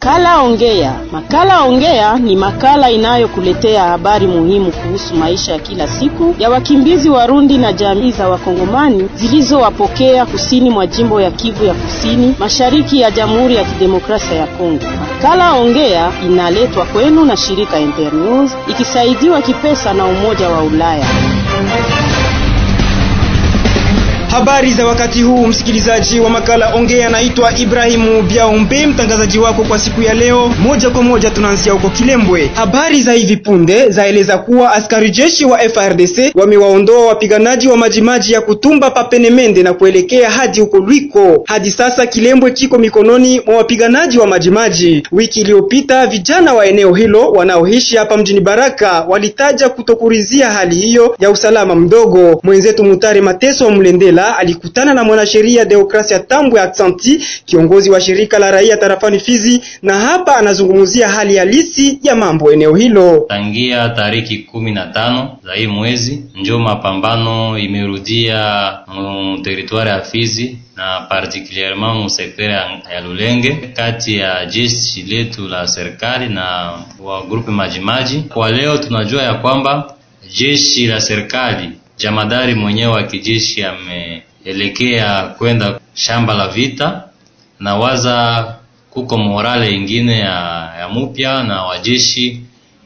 Makala Ongea. Makala Ongea ni makala inayokuletea habari muhimu kuhusu maisha ya kila siku ya wakimbizi Warundi na jamii za Wakongomani zilizowapokea kusini mwa jimbo ya Kivu ya Kusini, mashariki ya Jamhuri ya Kidemokrasia ya Kongo. Makala Ongea inaletwa kwenu na shirika Internews ikisaidiwa kipesa na Umoja wa Ulaya. Habari za wakati huu, msikilizaji wa makala Ongea, naitwa Ibrahimu Biaombe, mtangazaji wako kwa siku ya leo. Moja kwa moja tunaanzia huko Kilembwe. Habari za hivi punde zaeleza kuwa askari jeshi wa FRDC wamewaondoa wapiganaji wa majimaji ya Kutumba Papenemende na kuelekea hadi huko Lwiko. Hadi sasa Kilembwe kiko mikononi mwa wapiganaji wa majimaji. Wiki iliyopita vijana wa eneo hilo wanaoishi hapa mjini Baraka walitaja kutokurizia hali hiyo ya usalama mdogo. Mwenzetu Mutare Mateso wa Mlendela alikutana na mwanasheria Deokrasia Tambwe Aksanti, kiongozi wa shirika la raia tarafani Fizi, na hapa anazungumzia hali halisi ya mambo eneo hilo. Tangia tariki kumi na tano za hii mwezi njo mapambano imerudia mu teritwari ya Fizi na particulierement mu sekta ya Lulenge kati ya jeshi letu la serikali na wa grupe Majimaji. Kwa leo tunajua ya kwamba jeshi la serikali jamadari mwenyewe wa kijeshi ameelekea kwenda shamba la vita, na waza kuko morale ingine ya, ya mupya na wajeshi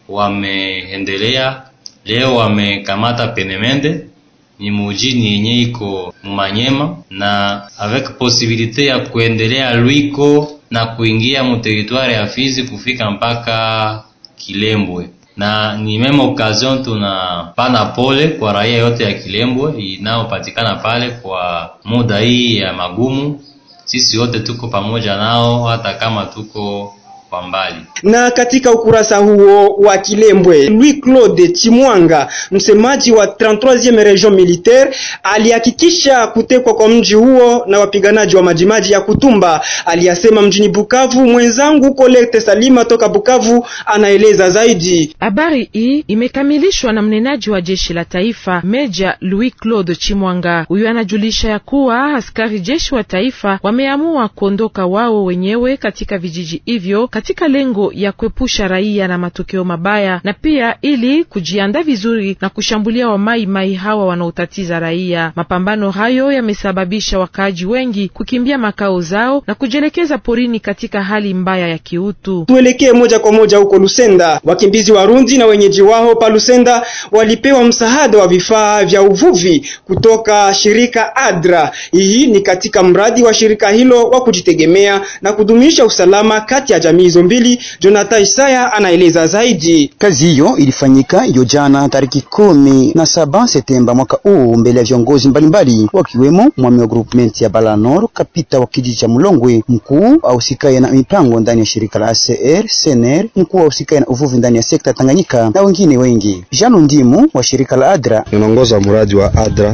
wameendelea leo, wamekamata Penemende ni mujini yenye iko Mumanyema na avec posibilite ya kuendelea Lwiko na kuingia mu territoire ya Fizi kufika mpaka Kilembwe na ni meme occasion tunapana pole kwa raia yote ya Kilembwe inayopatikana pale kwa muda hii ya magumu. Sisi wote tuko pamoja nao hata kama tuko kwa mbali. Na katika ukurasa huo wa Kilembwe, Louis Claude Chimwanga, msemaji wa 33e Region Militaire, alihakikisha kutekwa kwa mji huo na wapiganaji wa majimaji ya Kutumba. Aliyasema mjini Bukavu. Mwenzangu Colette Salima toka Bukavu anaeleza zaidi. Habari hii imekamilishwa na mnenaji wa jeshi la taifa Meja Louis Claude Chimwanga. Huyu anajulisha ya kuwa askari jeshi wa taifa wameamua kuondoka wao wenyewe katika vijiji hivyo katika lengo ya kuepusha raia na matokeo mabaya na pia ili kujiandaa vizuri na kushambulia wamai mai hawa wanaotatiza raia. Mapambano hayo yamesababisha wakaaji wengi kukimbia makao zao na kujielekeza porini katika hali mbaya ya kiutu. Tuelekee moja kwa moja huko Lusenda. Wakimbizi Warundi na wenyeji wao pa Lusenda walipewa msaada wa vifaa vya uvuvi kutoka shirika ADRA. Hii ni katika mradi wa shirika hilo wa kujitegemea na kudumisha usalama kati ya jamii hizo mbili. Jonathan Isaya anaeleza zaidi. Kazi hiyo ilifanyika hiyo jana tariki kumi na saba Septemba mwaka huu mbele ya viongozi mbalimbali wakiwemo mwami wa groupement ya Balanor, kapita wa kijiji cha Mulongwe, mkuu ausikaye na mipango ndani ya shirika la ACR SNR, mkuu ausikaye na uvuvi ndani ya sekta Tanganyika na wengine wengi. Jano Ndimu wa shirika la ADRA inaongoza mradi wa ADRA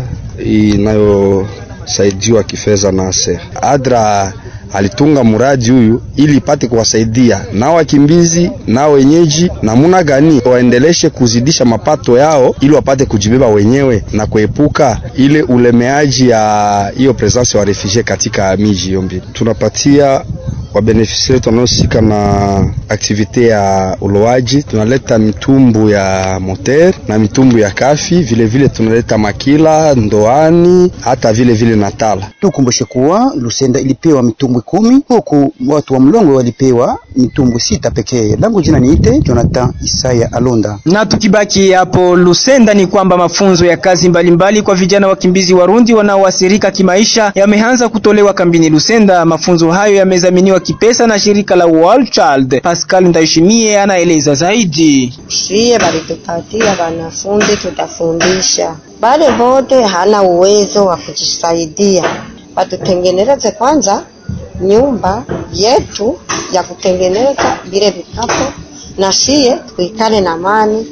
inayosaidiwa kifedha na ACR. ADRA alitunga muradi huyu ili ipate kuwasaidia na wakimbizi na wenyeji namuna gani waendeleshe kuzidisha mapato yao ili wapate kujibeba wenyewe na kuepuka ile ulemeaji ya hiyo presence wa refugee katika miji hiyo mbili. Tunapatia wabenefisia wetu wanaohusika na aktivite ya uloaji, tunaleta mitumbu ya moter na mitumbu ya kafi, vile vile tunaleta makila, ndoani, hata vile vile natala. Tukumbushe kuwa Lusenda ilipewa mitumbwi kumi huku watu wa Mlongwe walipewa mitumbwi sita pekee. Langu jina niite Jonathan Isaya Alonda. Na tukibaki hapo Lusenda, ni kwamba mafunzo ya kazi mbalimbali mbali kwa vijana wakimbizi Warundi wanaoathirika kimaisha yameanza kutolewa kambini Lusenda. Mafunzo hayo yamezaminiwa kipesa na shirika la World Child. Pascal Ndaishimie anaeleza zaidi. Shie balitupatia wanafunzi, tutafundisha bale bote hana uwezo wa kujisaidia, watutengeneze kwanza nyumba yetu ya kutengeneza vile vikapo, na shie tuikale na amani.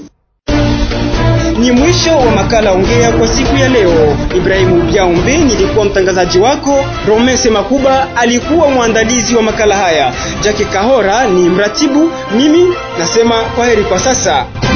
Ni mwisho wa makala Ongea kwa siku ya leo. Ibrahimu Biaombe nilikuwa mtangazaji wako, Romese Makuba alikuwa mwandalizi wa makala haya, Jake Kahora ni mratibu, mimi nasema kwaheri kwa sasa.